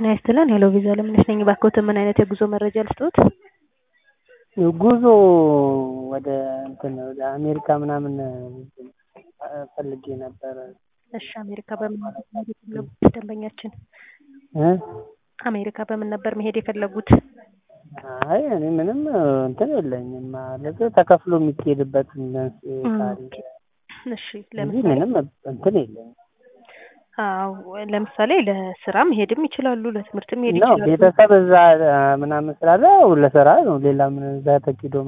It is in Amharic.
ጤና ይስጥልን ሄሎ ቪዛ ለምነሽ ነኝ። እባክዎትን ምን አይነት የጉዞ መረጃ ልስጥዎት? ጉዞ ወደ እንትን ወደ አሜሪካ ምናምን ፈልጌ ነበረ። እሺ አሜሪካ በምን ነበር መሄድ የፈለጉት ደንበኛችን? እ አሜሪካ በምን ነበር መሄድ የፈለጉት? አይ እኔ ምንም እንትን የለኝም ማለት ተከፍሎ የሚኬድበት ታሪክ እሺ እንጂ ለምሳሌ ምንም እንትን የለኝም። አዎ ለምሳሌ ለስራ መሄድም ይችላሉ፣ ለትምህርትም መሄድ ነው ይችላሉ። ቤተሰብ እዛ ምናምን ስላለ ለስራ ነው። ሌላ ምን እዛ ተኪዶ